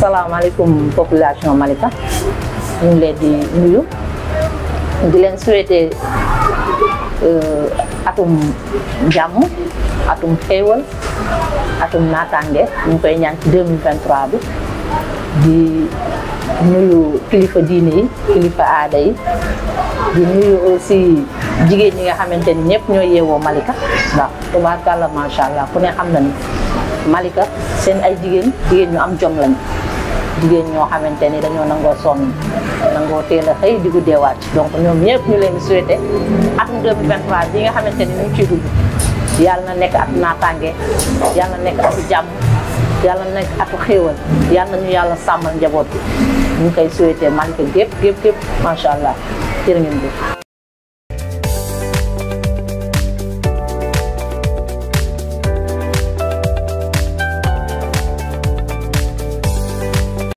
salaamaaleykum population Malika ñu ngi leen di nuyu di leen souhaiter atum jàmm atum xéewal atum naataange ñu ngi koy ñaan ci 2023 bi di nuyu kilifa diine yi kilifa aada yi di nuyu aussi jigéen ñi nga xamante ni ñëpp ñoo yeewoo Malika waaw tubaarkàlla macha allah ku ne xam na ni Malika seen ay jigéen jigéen ñu am jom lañu jigéen ñoo xamante ni dañoo nangoo sonn nangoo teel a xëy di guddee wàcc donc ñoom ñëpp ñu leen di souhaité atum 2023 bi nga xamante ni ñu ngi ciy dugg yàlla na nekk atu naataange yàlla na nekk atu jàmm yàlla na nekk atu xéewal yàlla na ñu yàlla sàmmal njaboot bi ñu ngi koy souhaité Malika gépp gépp gépp macha allah jërë ngeen jëf